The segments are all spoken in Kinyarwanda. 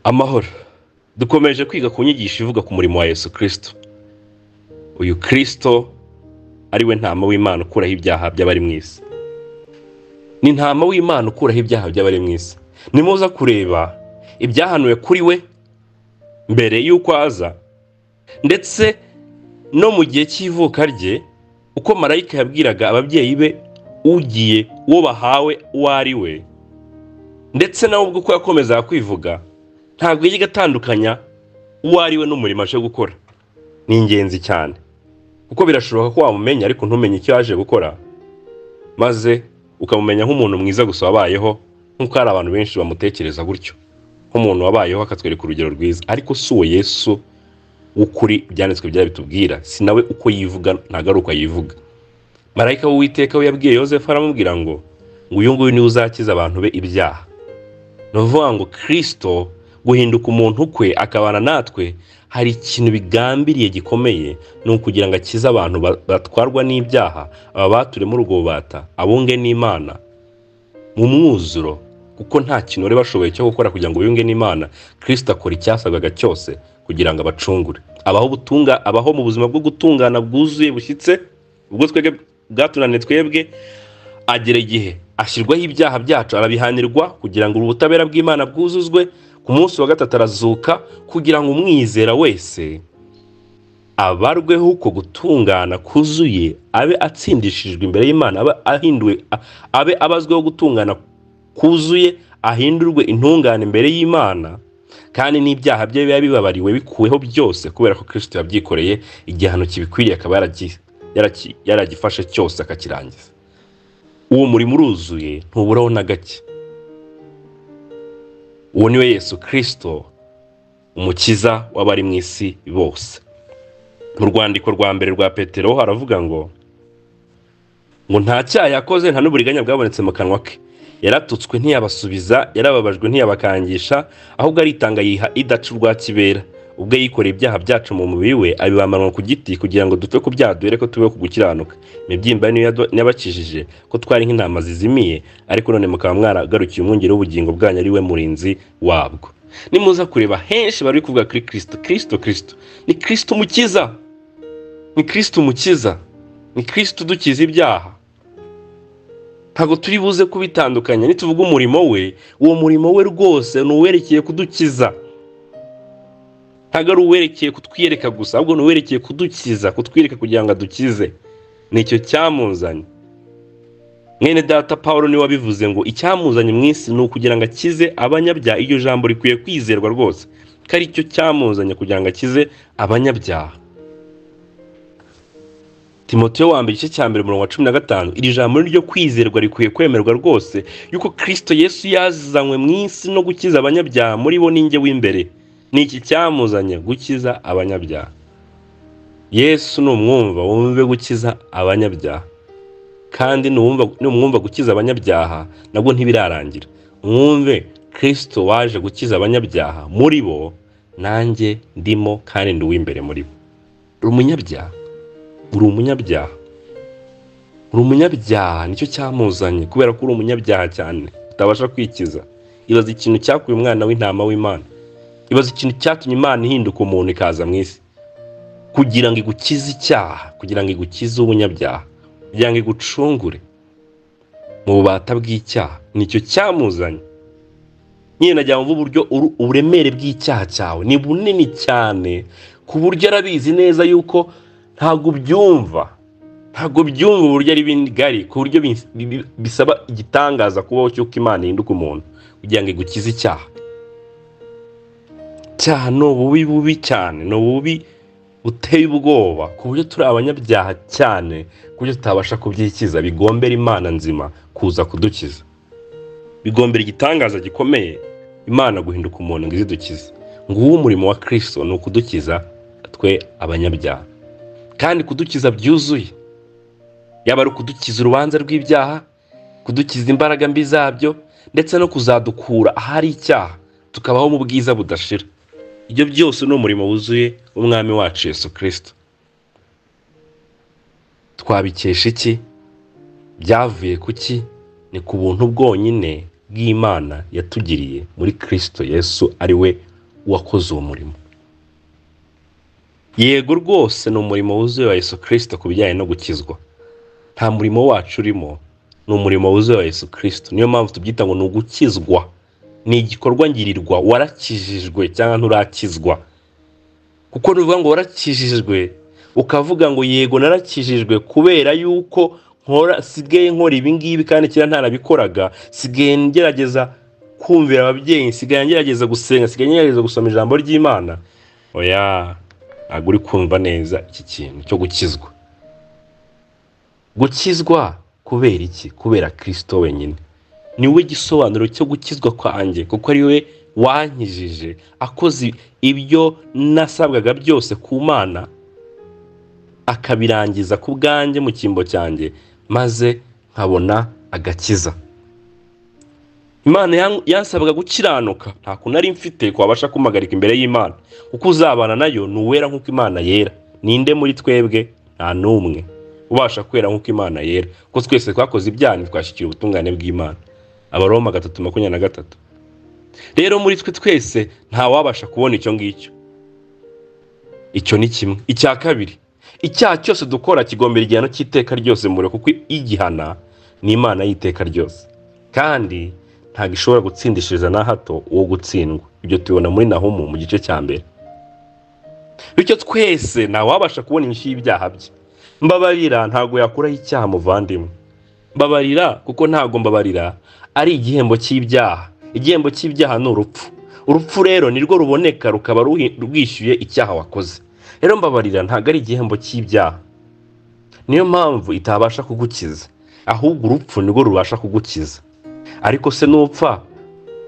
amahoro dukomeje kwiga ku nyigisho ivuga ku murimo wa yesu kirisito uyu kirisito ari we ntama w'imana ukuraho ibyaha by'abari mu isi ni ntama w'imana ukuraho ibyaha by'abari mu isi nimuza kureba ibyahanuwe kuri we mbere y'uko aza ndetse no mu gihe cy'ivuka rye uko marayika yabwiraga ababyeyi be ugiye uwo bahawe uwo ari we ndetse nawe ubwo uko yakomezaga kwivuga ntabwo yajyaga atandukanya uwo ari we n'umurimo aje gukora ni ingenzi cyane kuko birashoboka ko wamumenya ariko ntumenye icyo yaje gukora maze ukamumenya nk'umuntu mwiza gusa wabayeho nk'uko hari abantu benshi bamutekereza gutyo nk'umuntu wabayeho akatwereka urugero rwiza ariko si uwo yesu w'ukuri ibyanditswe byari bitubwira si nawe uko yivuga ntabwo ari uko yivuga marayika w'uwiteka we yabwiye yosefu aramubwira ngo uyu nguyu niwe uzakiza abantu be ibyaha ni ukuvuga ngo kirisito guhinduka umuntu kwe akabana natwe hari ikintu bigambiriye gikomeye ni ukugira ngo akize abantu ba- batwarwa n'ibyaha aba bature muri ubwo bubata abunge n'imana mu mwuzuro kuko nta kintu bari bashoboye cyo gukora kugira ngo biyunge n'imana kirisito akora icyasabwaga cyose kugira ngo abacungure abaho ubutunga abaho mu buzima bwo gutungana bwuzuye bushyitse ubwo twebwe bwatunaniye twebwe agera igihe ashyirwaho ibyaha byacu arabihanirwa kugira ngo ubutabera bw'imana bwuzuzwe ku munsi wa gatatu arazuka kugira ngo umwizera wese abarweho uko gutungana kuzuye abe atsindishijwe imbere y'imana abe ahinduwe a- abe abazweho gutungana kuzuye ahindurwe intungane imbere y'imana kandi n'ibyaha bye biba bibabariwe bikuweho byose kubera ko kirisito yabyikoreye igihano kibikwiriye akaba yaragi- yaraki- yaragifashe cyose akakirangiza uwo murimo uruzuye ntuburaho na gake uwo niwe yesu kirisito umukiza w'abari mu isi bose mu rwandiko rwa mbere rwa petero haravuga ngo ngo nta cyaha yakoze nta n'uburiganya bwabonetse mu kanwa ke yaratutswe ntiyabasubiza yarababajwe ntiyabakangisha ahubwo aritanga yiha idaca urwa kibera ubwo yikoreye ibyaha byacu mu mubiri we abibambanwa ku giti kugira ngo dupfe ku byaha duhere ko tubeho ku gukiranuka imibyimba ye niyo yado- yabakijije ko twari nk'intama zizimiye ariko none mukaba mwaragarukiye umwungeri w'ubugingo bwanyu ari we murinzi wabwo nimuza kureba henshi bari kuvuga kuri kirisito kirisito kirisito ni kirisito umukiza ni kirisito umukiza ni kirisito udukiza ibyaha ntabwo turi buze kubitandukanya nituvuga umurimo we uwo murimo we rwose ni uwerekeye kudukiza ntabwo ari uwerekeye kutwiyereka gusa ahubwo ni uwerekeye kudukiza kutwiyereka kugira ngo adukize ni icyo cyamuzanye mwene data paul niwe wabivuze ngo icyamuzanye mu isi ni ukugira ngo akize abanyabyaha iryo jambo rikwiye kwizerwa rwose ko ari cyo cyamuzanye kugira ngo akize abanyabyaha timoteyo wa mbere igice cya mbere umurongo wa cumi na gatanu iri jambo ni ryo kwizerwa rikwiye kwemerwa rwose yuko kirisito yesu yazanywe mu isi no gukiza abanyabyaha muri bo ninjye w'imbere ni iki cyamuzanye gukiza abanyabyaha yesu numwumva wumve gukiza abanyabyaha kandi nuwumva- numwumva gukiza abanyabyaha nabwo ntibirarangira mwumve kirisito waje gukiza abanyabyaha muri bo nanjye ndimo kandi ndi uw'imbere muri bo uri umunyabyaha uri umunyabyaha uri umunyabyaha nicyo cyamuzanye kubera ko uri umunyabyaha cyane utabasha kwikiza ibaza ikintu cyakuye umwana w'intama w'imana ibaza ikintu cyatumye imana ihinduka umuntu ikaza mu isi kugira ngo igukize icyaha kugira ngo igukize ubunyabyaha kugira ngo igucungure mu bubata bw'icyaha nicyo cyamuzanye nyine najya mvuga uburyo uru- uburemere bw'icyaha cyawe ni bunini cyane ku buryo arabizi neza yuko ntabwo ubyumva ntabwo byumva uburyo ari bigari ku buryo bis- bi- bisaba igitangaza kubaho cy'uko imana ihinduka umuntu kugira ngo igukize icyaha icyaha ni ububi bubi cyane ni ububi buteye ubwoba ku buryo turi abanyabyaha cyane ku buryo tutabasha kubyikiza bigombera imana nzima kuza kudukiza bigombera igitangaza gikomeye imana guhinduka umuntu ngo izidukize nguwo umurimo wa kirisito ni ukudukiza twe abanyabyaha kandi kudukiza byuzuye yaba ari ukudukiza urubanza rw'ibyaha kudukiza imbaraga mbi zabyo ndetse no kuzadukura ahari icyaha tukabaho mu bwiza budashira ibyo byose ni umurimo wuzuye w'umwami wacu yesu kirisito twabikesha iki byavuye ku ki ni ku buntu bwonyine bw'imana yatugiriye muri kirisito yesu ari we uwakoze uwo murimo yego rwose ni umurimo wuzuye wa yesu kirisito ku bijyanye no gukizwa nta murimo wacu urimo ni umurimo wuzuye wa yesu kirisito niyo mpamvu tubyita ngo ni ugukizwa ni igikorwa ngirirwa warakijijwe cyangwa nturakizwa kuko nuvuga ngo warakijijwe ukavuga ngo yego narakijijwe kubera yuko nkora sigaye nkora ibi ngibi kandi kera ntanabikoraga sigaye ngerageza kumvira ababyeyi sigaye ngerageza gusenga sigaye ngerageza gusoma ijambo ry'imana oya ntabwo uri kumva neza iki kintu cyo gukizwa gukizwa kubera iki kubera kirisito wenyine ni we gisobanuro cyo gukizwa kwanjye kuko ari we wankijije akoze ibyo nasabwaga byose ku mana akabirangiza ku bwanjye mu cyimbo cyanjye maze nkabona agakiza imana yan- yansabwaga gukiranuka nta kuntu nari mfite kwabasha kumpagarika imbere y'imana uko uzabana nayo ni uwera nk'uko imana yera ninde muri twebwe nta n'umwe ubasha kwera nk'uko imana yera kuko twese twakoze ibyaha ntitwashyikira ubutungane bw'imana abaroma gatatu makumyabiri na gatatu rero muri twe twese nta wabasha kubona icyo ngicyo icyo ni kimwe icya kabiri icyaha cyose dukora kigombera igihano cy'iteka ryose mure kuko igihana ni imana y'iteka ryose kandi ntabwo ishobora gutsindishiriza na hato uwo gutsindwa ibyo tubibona muri nahumu mu gice cya mbere bityo twese wabasha kubona inyishyu y'ibyaha bye mbabarira ntabwo yakuraho icyaha muvandimwe mbabarira kuko ntabwo mbabarira ari igihembo cy'ibyaha igihembo cy'ibyaha ni urupfu urupfu rero nirwo ruboneka rukaba ruhi- rwishyuye icyaha wakoze rero mbabarira ntabwo ari igihembo cy'ibyaha niyo mpamvu itabasha kugukiza ahubwo urupfu nirwo rubasha kugukiza ariko se nupfa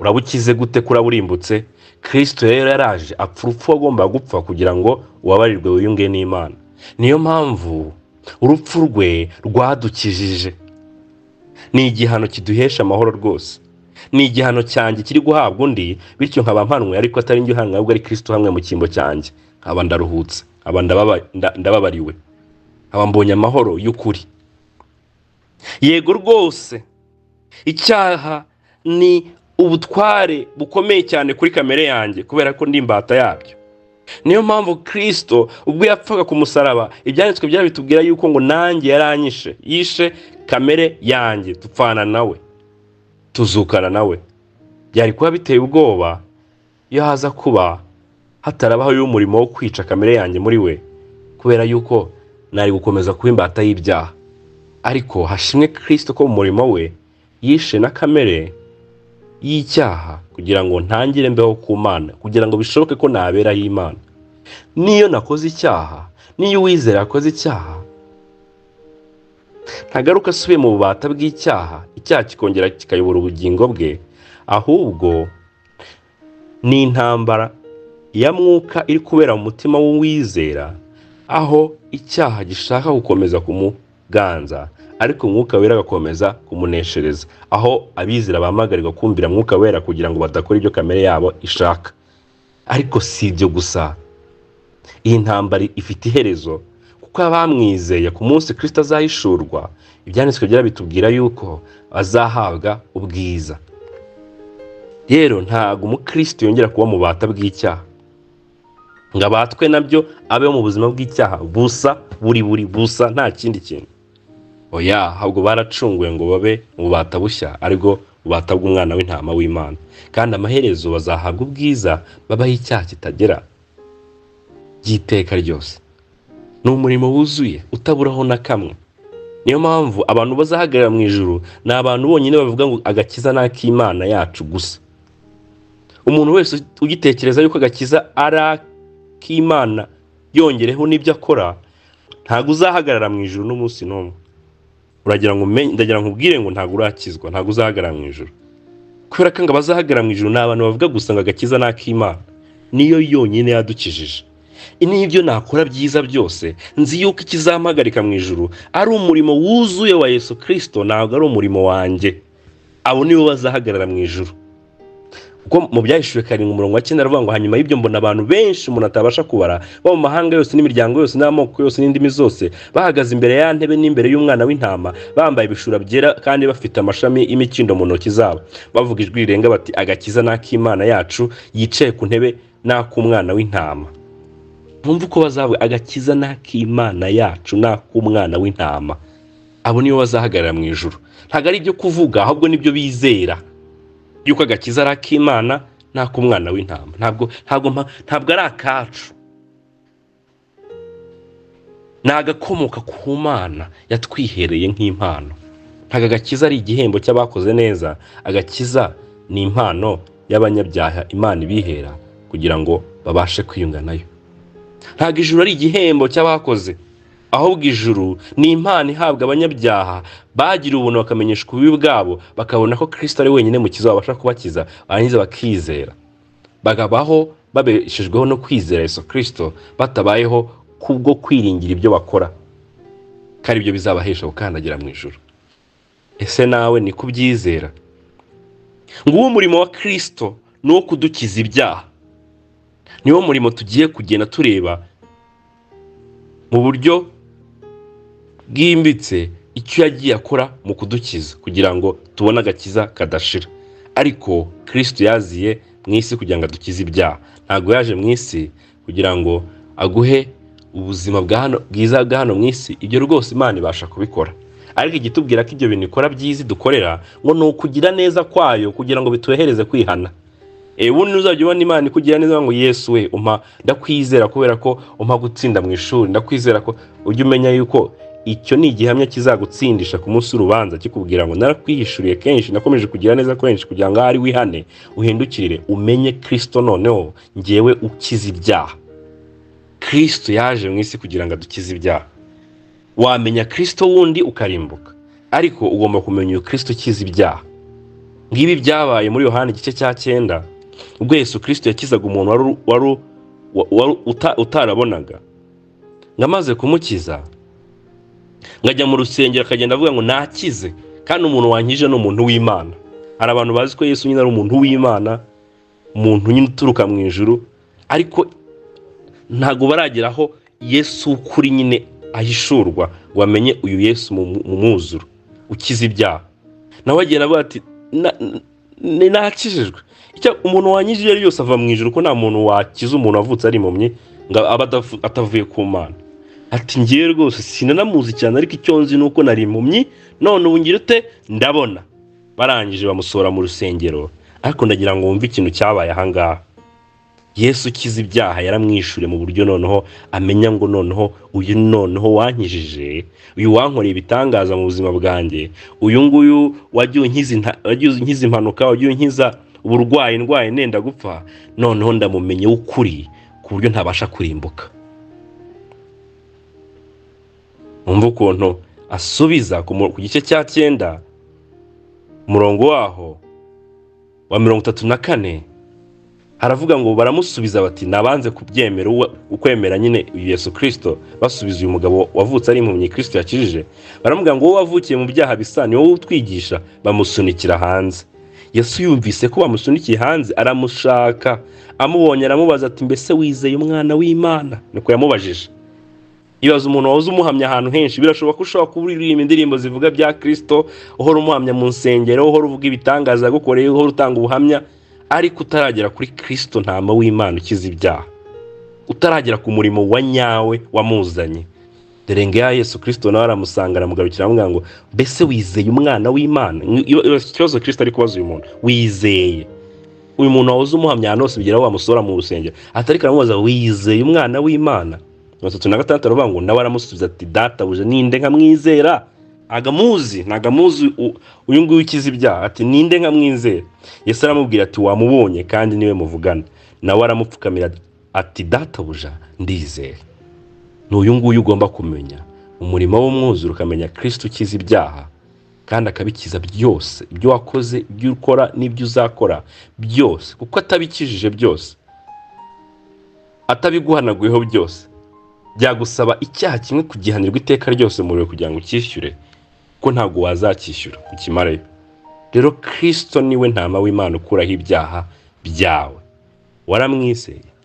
urabukize gute kuraburimbutse kirisito rero yaraje apfa urupfu wagomba gupfa kugira ngo ubabarirwe wiyunge n'imana niyo mpamvu urupfu rwe rwadukijije ni igihano kiduhesha amahoro rwose ni igihano cyanjye kiri guhabwa undi bityo nkaba mpanwe ariko atari njye uhanwe ahubwo ari kirisito hamwe mu cyimbo cyanjye nkaba ndaruhutse nkaba ndababa- nda- ndababariwe nkaba mbonye amahoro y'ukuri yego rwose icyaha ni ubutware bukomeye cyane kuri kamere yanjye kubera ko ndi imbata yabyo niyo mpamvu kirisito ubwo yapfaga ku musaraba ibyanditswe byari bitubwira yuko ngo nanjye yaranyishe yishe kamere yanjye tupfana nawe tuzukana nawe byari kuba biteye ubwoba iyo haza kuba hatarabaho y'umurimo wo kwica kamere yanjye muri we kubera yuko nari gukomeza kuba imbata y'ibyaha ariko hashimwe kirisito ko mu murimo we yishe na kamere y'icyaha kugira ngo ntangire mbeho ku mana kugira ngo bishoboke ko naberaho imana niyo nakoze icyaha niyo uwizera yakoze icyaha ntagaruka asubiye mu bubata bw'icyaha icyaha kikongera kikayobora ubugingo bwe ahubwo ni intambara ya mwuka iri kubera mu mutima w'uwizera aho icyaha gishaka gukomeza kumuganza ariko umwuka wera agakomeza kumuneshereza aho abizera bamagarirwa kumvira mwuka wera kugira ngo badakora ibyo kamere yabo ishaka ariko si ibyo gusa iyi ntambara ifite iherezo kuko abamwizeye ku munsi kirisita azahishurwa ibyanditswe byera bitubwira yuko azahabwa ubwiza rero ntabwo umukristo yongera kuba mu bata bw'icyaha ngo abatwe nabyo abeho mu buzima bw'icyaha busa buri buri busa nta kindi kintu oya ahubwo baracunguwe ngo babe mu bubata bushya aribwo bubata bw'umwana w'intama w'imana kandi amaherezo bazahabwa ubwiza babaho icyaha kitagera ry'iteka ryose ni umurimo wuzuye utaburaho na kamwe niyo mpamvu abantu bazahagarara mu ijuru ni abantu bonyine bavuga ngo agakiza ni ak'imana yacu gusa umuntu wese ugitekereza yuko agakiza ari ak'imana yongereho n'ibyo akora ntabwo uzahagarara mu ijuru n'umunsi n'umwe uragira ngo umenye ndagira ngo ubwire ngo ntabwo urakizwa ntabwo uzahagarara mu ijuru kubera ko ngo abazahagarara mu ijuru ni abantu bavuga gusa ngo agakiza ni ak'imana niyo yonyine yadukijije n'ibyo nakora byiza byose nzi yuko ikizampagarika mu ijuru ari umurimo wuzuye wa yesu kirisito ntabwo ari umurimo wanjye abo nibo bazahagarara mu ijuru kuko mu byahishuwe karindwi umurongo wa cyenda aravuga ngo hanyuma y'ibyo mbona abantu benshi umuntu atabasha kubara bo mu mahanga yose n'imiryango yose n'amoko yose n'indimi zose bahagaze imbere ya ntebe n'imbere y'umwana w'intama bambaye ibishura byera kandi bafite amashami y'imikindo mu ntoki zabo bavuga ijwi rirenga bati agakiza n'ak'imana yacu yicaye ku ntebe n'ak'umwana w'intama ntumva uko bazabwe agakiza n'ak'imana yacu n'ak'umwana w'intama abo nibo bazahagarara mu ijoro ntabwo ari ibyo kuvuga ahubwo nibyo bizera yuko agakiza ari ak'imana nta k'umwana w'intama ntabwo ntabwo mpa- ntabwo ari akacu ni agakomoka ku mana yatwihereye nk'impano ntabwo agakiza ari igihembo cy'abakoze neza agakiza ni impano y'abanyabyaha imana ibihera kugira ngo babashe kwiyunga nayo ntabwo ijuru ari igihembo cy'abakoze ahubwo ijuru ni impano ihabwa abanyabyaha bagiriye ubuntu bakamenyeshwa ububi bwabo bakabona ko kirisito ari wenyine mu kiza babasha kubakiza barangiza bakizera bakabaho babeshejweho no kwizera yesu kirisito batabayeho kubwo kwiringira ibyo bakora kandi ibyo bizabahesha gukandagira mu ijuru ese nawe ni kubyizera ngo uwo murimo wa kirisito ni uwo kudukiza ibyaha niwo murimo tugiye kugenda tureba mu buryo bwimbitse icyo yagiye akora mu kudukiza kugira ngo tubone agakiza kadashira ariko kirisito yaziye mu isi kugira ngo adukize ibyaha ntabwo yaje mu isi kugira ngo aguhe ubuzima bwa hano bwiza bwa hano mu isi ibyo rwose imana ibasha kubikora ariko igitubwira ko ibyo bintu ikora byiza dukorera ngo ni ukugira neza kwayo kugira ngo bituhereze kwihana ewe ntuzajya ubona imana ikugira neza ngo yesu we umpa ndakwizera kubera ko umpa gutsinda mu ishuri ndakwizera ko ujye umenya yuko icyo ni igihamya kizagutsindisha ku munsi w'urubanza kikubwira ngo narakwihishuriye kenshi nakomeje kugira neza kenshi kugira ngo ahari wihane uhindukirire umenye kirisito noneho ngewe ukize ibyaha kirisito yaje mu isi kugira ngo adukize ibyaha wamenya kirisito wundi ukarimbuka ariko ugomba kumenya uyu kirisito ukiza ibyaha ngibi byabaye muri yohani igice cya cyenda ubwo yesu kirisito yakizaga umuntu wari u- wari u- wa- wari uta- utarabonaga ngo amaze kumukiza ngo ajya mu rusengero akagenda avuga ngo nakize kandi umuntu wankije ni umuntu w'imana hari abantu bazi ko yesu nyine ari umuntu w'imana umuntu nyine uturuka mu ijuru ariko ntabwo baragera aho yesu kuri nyine ahishurwa ngo bamenye uyu yesu mu- mu mwuzuro ukiza ibyaha nawe agera avuga ati "Na- ni nakijijwe icyo umuntu wanyijije ari yose ava mu ijoro ko nta muntu wakiza umuntu wavutse ari impumyi ngo aba adavu- atavuye ku mana ati ngiye rwose sinanamuzi cyane ariko icyo nzi ni uko nari impumyi none ubu ngira ute ndabona barangije bamusohora mu rusengero ariko ndagira ngo wumve ikintu cyabaye ahangaha yesu ukiza ibyaha yaramwishyuriye mu buryo noneho amenya ngo noneho uyu noneho wankijije uyu wankoreye ibitangaza mu buzima bwanjye uyu nguyu wagiye unkiza inta- wagiye unkiza impanuka wagiye unkiza uburwayi ndwaye nenda gupfa noneho ndamumenye w'ukuri ku buryo ntabasha kurimbuka mwumva ukuntu asubiza ku mu- ku gice cya cyenda umurongo waho wa mirongo itatu na kane haravuga ngo baramusubiza bati nabanze kubyemera uwe- ukwemera nyine uyu yesu kirisito basubiza uyu mugabo wavutse ari impumyi kirisito yakijije baramubwira ngo wowe wavukiye mu byaha bisa ni wowe utwigisha bamusunikira hanze yesu yumvise ko bamusunikiye hanze aramushaka amubonye aramubaza ati mbese wizeye umwana w'imana niko yamubajije ibaze umuntu wahoze umuhamya ahantu henshi birashoboka ko ushobora kuba uririmba indirimbo zivuga bya kirisito uhora umuhamya mu nsengero uhora uvuga ibitangaza yagukoreye uhora utanga ubuhamya ariko utaragera kuri kirisito ntama w'imana ukiza ibyaha utaragera ku murimo wa nyawe wamuzanye dore ngo ya yesu kirisito nawe aramusanga aramugarukira aramubwira ngo mbese wizeye umwana w'imana Iyo- iyo- ikibazo kirisito ari kubaza uyu muntu wizeye uyu muntu wahoze umuhamya ahantu hose bigeraho wamusohora mu rusengero atari karamubaza wizeye umwana w'imana mirongo itatu na gatandatu aravuga ngo nawe aramusubiza ati databuja ninde nkamwizera agamuzi ntago amuzi u- uyu nguyu ukiza ibyaha ati ninde nkamwizera yesu aramubwira ati wamubonye kandi niwe muvugana nawe aramupfukamira ati databuja ndizeye ni uyu nguyu ugomba kumenya umurimo w'umwuzure ukamenya kirisito ukiza ibyaha kandi akabikiza byose ibyo wakoze ibyo ukora n'ibyo uzakora byose kuko atabikijije byose atabiguhanaguyeho byose byagusaba icyaha kimwe kugihanirwa iteka ryose mu muriro kugira ngo ucyishyure ko ntabwo wazacyishyura ukimarayo rero kirisito niwe ntama w'imana ukuraho ibyaha byawe waramwiseye